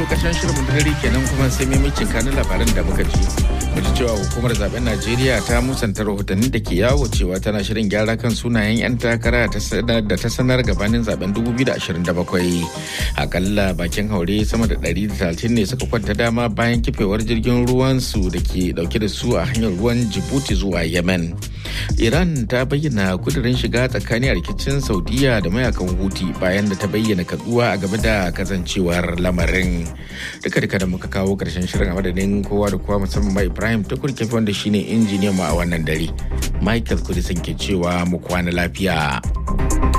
karshen shirin dare kenan kuma sai maimacin kanin labaran da muka ji. Mu ji cewa hukumar zaben Najeriya ta musanta rahotanni da ke yawo cewa tana shirin gyara kan sunayen 'yan takara da ta sanar gabanin zaben 2027. Akalla bakin haure sama da 130 ne suka kwanta dama bayan kifewar jirgin ruwan su da ke dauke da su a hanyar ruwan Djibouti zuwa Yemen. Iran ta bayyana kudirin shiga tsakanin rikicin Saudiya da mayakan Huti bayan da ta bayyana kaduwa a game da kasancewar lamarin. Duka duka da muka kawo karshen shirin a madadin kowa da kowa musamman ma Ibrahim Tukur Kefi wanda shine injiniyan mu a wannan dare. Michael Kudisin ke cewa mu kwana lafiya.